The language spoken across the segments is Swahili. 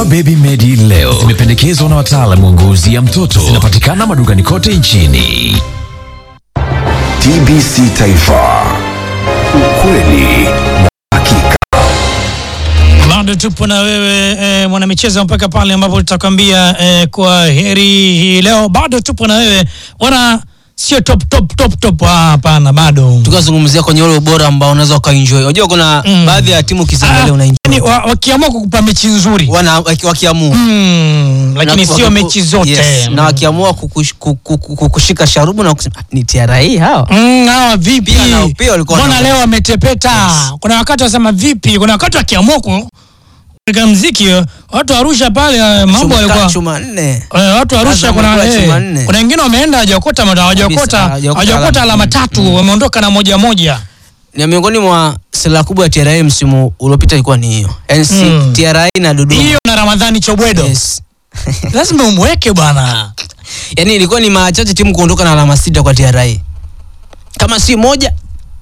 Baby Medi leo zimependekezwa na wataalamu wa ngozi ya mtoto. Zinapatikana madukani kote nchini. TBC Taifa, ukweli na hakika. bado tupo na wewe e, mwanamichezo mpaka pale ambapo tutakwambia e, kwa heri hii leo. Bado tupo na wewe wana sio top top top top, ah, hapana, bado tukazungumzia kwenye ule ubora ambao unaweza ukaenjoy. Unajua kuna Mm. baadhi ya timu ukiziangalia Ah, unaenjoy. yani wa- wakiamua kukupa mechi nzuri Wana waki- wakiamua mm, lakini Na sio wakiku- mechi zote yes, na wakiamua kukush- kuku- kuku- kukushika sharubu na kusema "Ah, ni TRA hawa. Mm, hawa vipi? Pia nao- pia walikuwa Mbona na- leo wametepeta? Kuna wakati wasema vipi? Kuna wakati wakiamua ku katika mziki watu wa Arusha pale eh, mambo Chuma- walikuwa chuma nne. Eh, watu wa Arusha Azam kuna walikuwa eh, chuma nne. kuna wengine wameenda hawajakota hawajakota hawajakota hawajakota alama. alama tatu wameondoka na moja moja. Ni miongoni mwa silaha kubwa ya TRA msimu uliopita ilikuwa ni hiyo. Yaani si Mm. TRA na Dodoma. Hiyo na Ramadhani Chobwedo. Yes. Lazima umweke bwana. Yaani ilikuwa ni mara chache timu kuondoka na alama sita kwa TRA. Kama si moja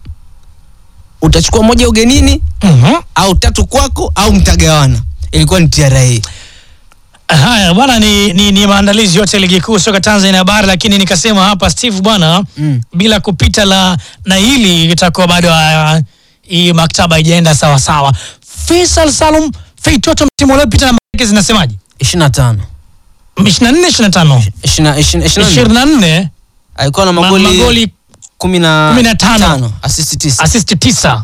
utachukua moja ugenini Mhm. au tatu kwako au mtagawana. Ilikuwa ni TRA. Haya bwana, ni, ni, ni maandalizi yote ya ligi kuu soka Tanzania bara, lakini nikasema hapa Steve bwana Mm. bila kupita la na hili itakuwa bado ah, hii maktaba haijaenda sawa sawa. Faisal Salum Feitoto msimu uliopita namba yake zinasemaje? 25. 24 25 Ishina- ishina- ishina- 24 alikuwa na ma- magoli magoli kumi na kumi na tano. tano, assist tisa. assist 9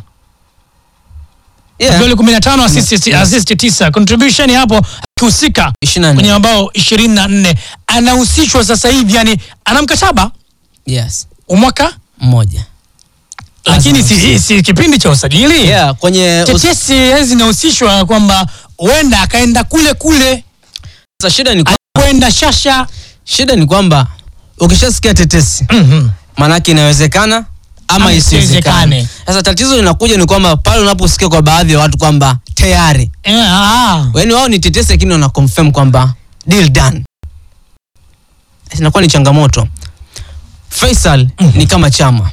Yeah, goli 15 assist assist 9 contribution hapo akihusika ishirini na kwenye nne. mabao 24 anahusishwa sasa hivi yani ana mkataba Yes, umwaka mmoja. lakini si, si kipindi cha usajili Yeah, kwenye us- tetesi hizi zinahusishwa kwamba huenda akaenda kule kule sasa shida ni kwa- kwenda shasha shida ni kwamba ukishasikia tetesi Mhm. maanake inawezekana ama Ama isiwezekane. isiwezekane. Sasa tatizo linakuja ni kwamba pale unaposikia kwa baadhi ya watu kwamba tayari, Eh, ah. yaani wao ni tetesi, lakini wana confirm kwamba deal done, inakuwa ni changamoto. Faisal ni kama chama,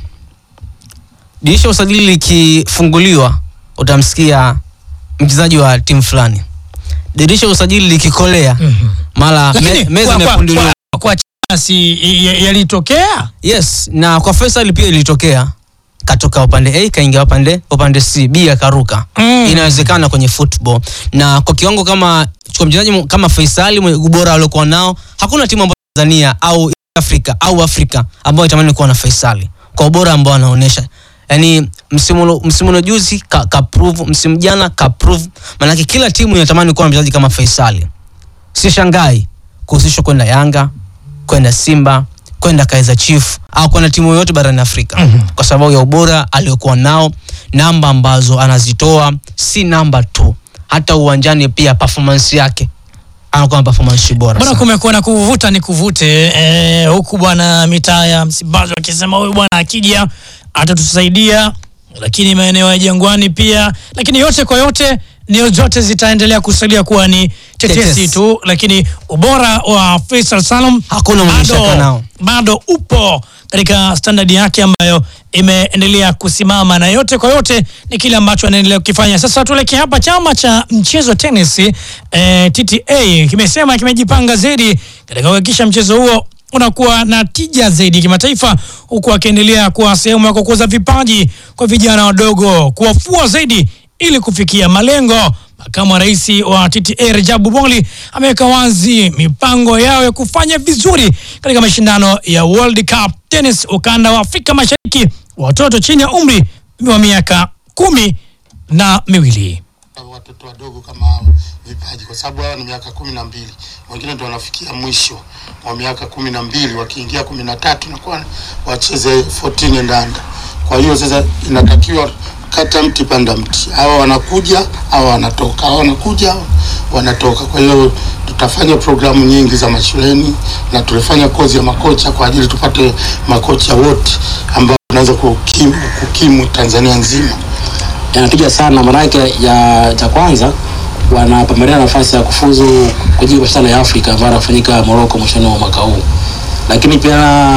dirisha la usajili likifunguliwa, utamsikia mchezaji wa timu fulani, dirisha la usajili likikolea, mara me, Lakini meza kwa- kwa- imepunduliwa. kwa- kwa Chama si y- y- yalitokea Yes, na kwa Faisal pia ilitokea, katoka upande A kaingia upande upande C, B akaruka. Mm. Inawezekana kwenye football, na kwa kiwango kama kwa mchezaji mu- kama Faisal mwenye ubora aliokuwa nao, hakuna timu ambayo Tanzania au Afrika au Afrika ambayo itamani kuwa na Faisal kwa ubora ambao anaonyesha. Yaani msimu ulo- msimu ulo juzi ka, ka prove, msimu jana ka prove, maanake kila timu inatamani kuwa na mchezaji kama Faisal. Sishangai kuhusishwa kwenda Yanga, kwenda Simba, kwenda Kaizer Chief au kwenda timu yoyote barani Afrika kwa sababu ya ubora aliokuwa nao, namba ambazo anazitoa si namba tu, hata uwanjani pia performance yake anakuwa na performance bora bwana, sana. kumekuwa na kuvuta ni kuvute eh, huku bwana mitaa ya Msimbazi wakisema huyu bwana akija atatusaidia, lakini maeneo ya Jangwani pia, lakini yote kwa yote nio zote zitaendelea kusalia kuwa ni tetesi Tetesi. tu, lakini ubora wa Faisal Salum Hakuna mwenye shaka bado, nao. bado upo katika standard yake ambayo imeendelea kusimama, na yote kwa yote ni kile ambacho anaendelea kukifanya. Sasa tuelekee hapa, chama cha mchezo tenis eh, TTA kimesema kimejipanga zaidi katika kuhakikisha mchezo huo unakuwa na tija zaidi kimataifa, huku akiendelea kuwa sehemu ya kukuza vipaji kwa vijana wadogo, kuwafua zaidi ili kufikia malengo. Makamu wa rais wa TTA Rajabu Boli ameweka wazi mipango yao ya kufanya vizuri katika mashindano ya World Cup Tennis ukanda wa Afrika Mashariki, watoto chini ya umri wa miaka kumi na miwili. watoto wadogo kama hao vipaji, kwa sababu hawa ni miaka kumi na mbili, wengine ndio wanafikia mwisho wa miaka kumi na mbili, wakiingia kumi na tatu nakuwa wacheze 14 and under. Kwa hiyo sasa inatakiwa kata mti panda mti, hawa wanakuja, hawa wanatoka, hawa wanakuja, hawa wanatoka. Kwa hiyo tutafanya programu nyingi za mashuleni na tulifanya kozi ya makocha kwa ajili tupate makocha wote ambao wanaweza kukimu, kukimu Tanzania nzima. yanatija sana maanake ya cha kwanza wanapambania nafasi ya kufuzu kwa ajili ya mashindano ya Afrika ambayo yanafanyika Morocco mwishoni mwa mwaka huu, lakini pia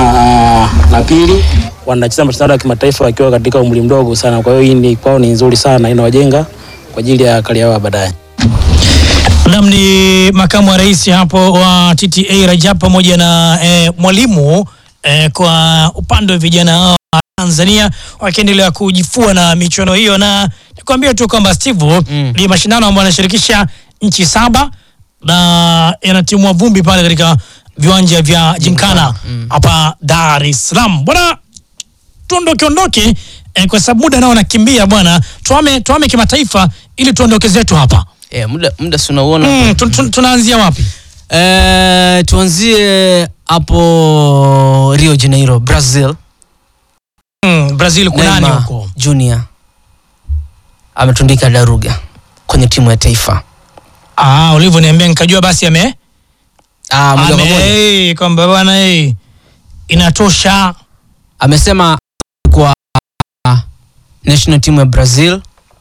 uh, la pili wanacheza mashindano ya kimataifa wakiwa katika umri mdogo sana. Kwa hiyo hii ni kwao ni nzuri sana, inawajenga kwa ajili ya kari yao ya baadaye. Nam ni makamu wa rais hapo wa TTA Rajab pamoja na eh, mwalimu eh, kwa upande wa vijana hao wa Tanzania wakiendelea kujifua na michuano hiyo, na nikwambia tu kwamba Steve Mm. ni mashindano ambayo yanashirikisha nchi saba na yanatimua vumbi pale katika viwanja vya Jinkana hapa Dar es Salaam bwana tuondoke ondoke eh, kwa sababu muda nao nakimbia bwana, tuame tuame kimataifa ili tuondoke zetu hapa. Eh, muda muda si unauona Mm, tu, tu, tunaanzia wapi? Eh, tuanzie hapo Rio Janeiro, Brazil. Mm, Brazil kunani Neymar huko? Junior ametundika daruga kwenye timu ya taifa. Ah, ulivyoniambia nikajua basi ame Ah, moja kwa ame moja. eh, kwamba bwana eh, inatosha. Amesema kwa national team ya Brazil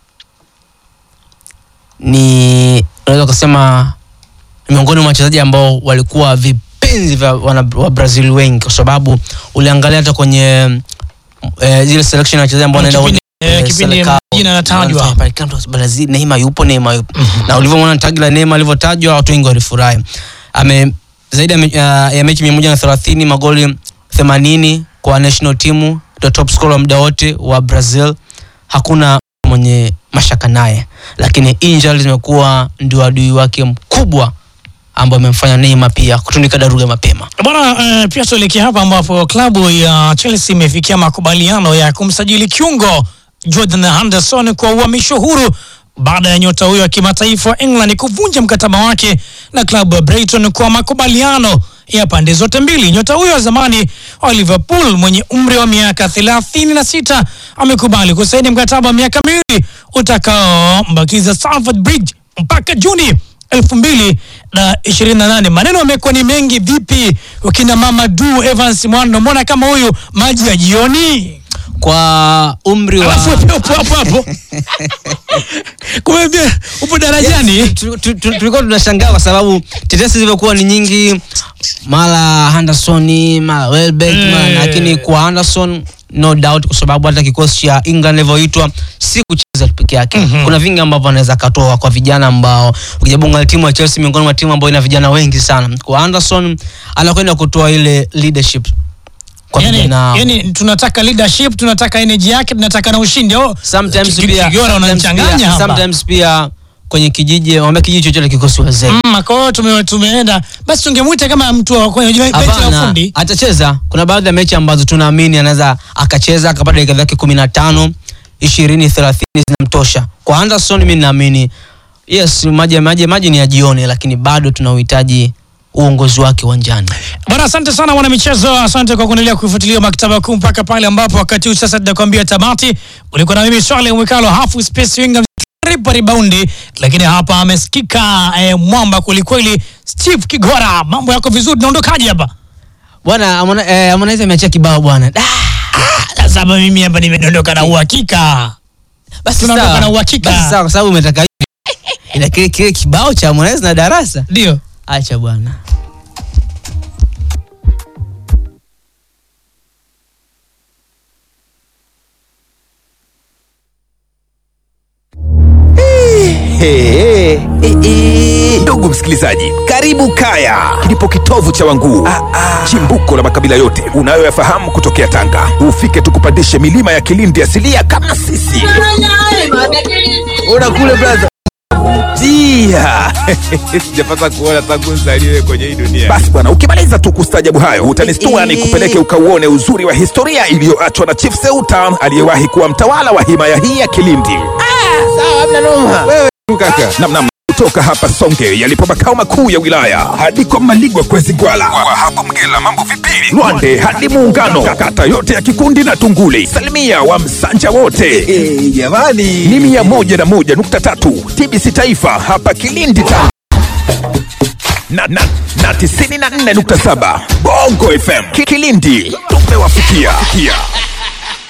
ni unaweza kusema ni miongoni mwa wachezaji ambao walikuwa vipenzi vya wana, wa Brazil wengi kwa sababu uliangalia hata kwenye eh, zile selection ya wachezaji ambao wanaenda Kipindi- kwenye, eh, eh, kipindi Selecao. jina linatajwa. Wanafanya pale, kila mtu anasema, Brazil Neymar yupo Neymar yupo na ulivyomwona tagi la Neymar alivyotajwa watu wengi walifurahi ame zaidi ya, me- ya, ya mechi mia moja na thelathini magoli themanini kwa national team ndio top scorer wa muda wote wa Brazil hakuna mwenye mashaka naye lakini injury zimekuwa ndio adui wake mkubwa ambao amemfanya Neymar pia kutundika daruga mapema Bwana eh, pia tuelekea hapa ambapo klabu ya Chelsea imefikia makubaliano ya kumsajili kiungo Jordan Henderson kwa uhamisho huru baada ya nyota huyo wa kimataifa wa England kuvunja mkataba wake na klabu ya Brighton kwa makubaliano ya pande zote mbili. Nyota huyo wa zamani wa Liverpool mwenye umri wa miaka 36 amekubali kusaini mkataba wa miaka miwili utakaombakiza Stamford Bridge mpaka Juni elfu mbili na ishirini na nane. Maneno yamekuwa ni mengi. Vipi wakina mama du Evans Mwando, mbona kama huyu maji ya jioni? kwa umri wa Alafu wewe upo hapo hapo kumbe upo darajani. Tu- tu- tu- tulikuwa tunashangaa kwa sababu tetesi zilivyokuwa ni nyingi mara Henderson mara Welbeck mara Eh. lakini kwa Henderson no doubt kwa sababu hata kikosi cha England ilivyoitwa si kucheza tu peke yake kuna vingi ambavyo anaweza katoa kwa vijana ambao ukijaribu kuangalia timu ya Chelsea miongoni mwa timu ambayo ina vijana wengi sana kwa Henderson anakwenda kutoa ile leadership kwa Yani, vijana yani tunataka leadership, tunataka energy yake, tunataka na ushindi. Oh, sometimes Ki- pia Kigora sometimes unanichanganya pia- hapa. sometimes pia kwenye kijiji wambia kijiji chochote kikosi wazee Mm, kwa hiyo tume, tumeenda basi, tungemuita kama mtu wa kwenye benchi la Hapana, ufundi. atacheza. Kuna baadhi ya mechi ambazo tunaamini anaweza akacheza akapata dakika zake kumi na tano ishirini thelathini zinamtosha. Kwa Anderson mimi naamini yes, maji maji maji ni ya jioni, lakini bado tuna uhitaji uongozi wake uwanjani. Bwana, asante sana mwana michezo, asante kwa kuendelea kuifuatilia maktaba kuu mpaka pale ambapo wakati huu sasa tunakwambia tamati. Ulikuwa na mimi Swale Mwikalo, half space winga ripa ribaundi, lakini hapa amesikika eh, mwamba kwelikweli, Steve Kigora. Mambo yako vizuri, naondokaje hapa Bwana Harmoni- eh, Harmonize ameachia kibao bwana. Da, sasa? Hapa mimi hapa nimedondoka na uhakika. Basi Tunaondoka sawa. na uhakika. Basi sawa, kwa sababu umetaka hivi. Ila kile kile kibao cha Harmonize na darasa. Ndio Acha bwana. Hey, hey, hey. Ndugu msikilizaji, karibu Kaya, kilipo kitovu cha Wanguu, chimbuko la makabila yote unayoyafahamu kutokea Tanga. Ufike tukupandishe milima ya Kilindi asilia kama sisi. Ona kule blaza Tia. sijapata kuona tangu nzaliwe kwenye hii dunia. Basi bwana, ukimaliza tu kustajabu hayo utanistua ni kupeleke ukauone uzuri wa historia iliyoachwa na Chief Seuta aliyewahi kuwa mtawala wa himaya hii ya Kilindi. Wewe tu kaka. Namnam kutoka hapa Songe yalipo makao makuu ya wilaya hadi kwa Maligwa kwezi Gwala, kwa hapo Mgela mambo vipili, Lwande hadi Muungano, kata yote ya Kikundi na Tunguli, salimia wa Msanja wote jamani, ni mia moja na moja nukta tatu TBC Taifa hapa Kilindi Tanga na, na, na tisini na nne nukta saba Bongo FM Ki- Kilindi tumewafikia.